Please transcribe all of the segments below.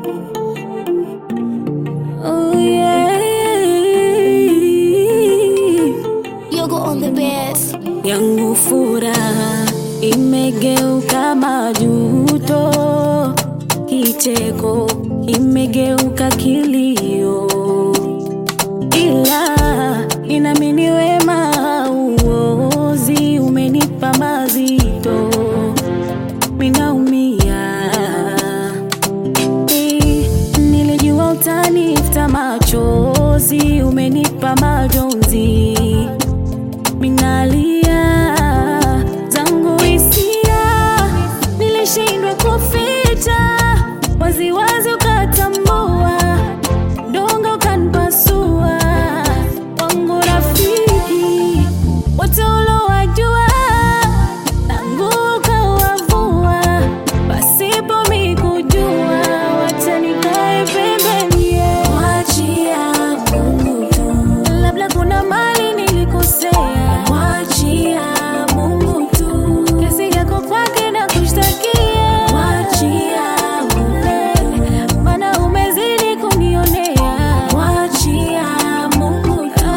Oh yeah. Yogo on the best. yangu furaha imegeuka majuto, kicheko imegeuka kilio, ila inamini wema uozi umenipa mazito, minaumia Eh, nilijua utanifuta machozi, umenipa majonzi minalia zangu hisia, nilishindwa kuficha waziwazi, ukatambua dongo ukanipasua. Wangu rafiki wote ulowajua, tangu ukawavua, pasipo mi kujua, wacha nikae pembeni, wachia Mungu tu, labda kuna mali nilikosea, wachia Mungu tu, kesi yako kwake na kushtakia, wachia Mungu, maana umezidi kunionea, wachia Mungu tu.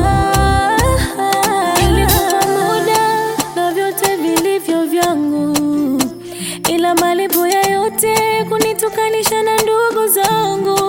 Nilikupa muda na vyote vilivyo vyangu, ila malipo ya yote kunitukanisha na ndugu zangu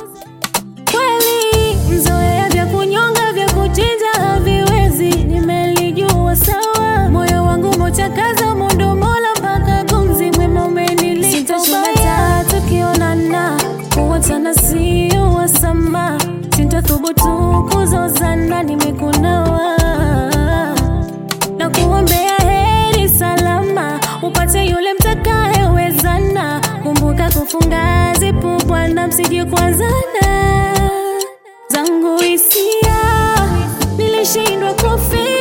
kweli mzoea vya kunyonga vya kuchinja haviwezi, nimelijua sawa. Moyo wangu mochakaza mundo mola mpaka gumzi mwema umenilipa ubaya. Tukionana kuwachana sio wasama, sintathubutu kuzozana, nimekunawa na kuombea heri salama, upate yule mtakayewezana. Kumbuka kufunga zipu, Bwana, msije kuanzana. Zangu hisia nilishindwa kufi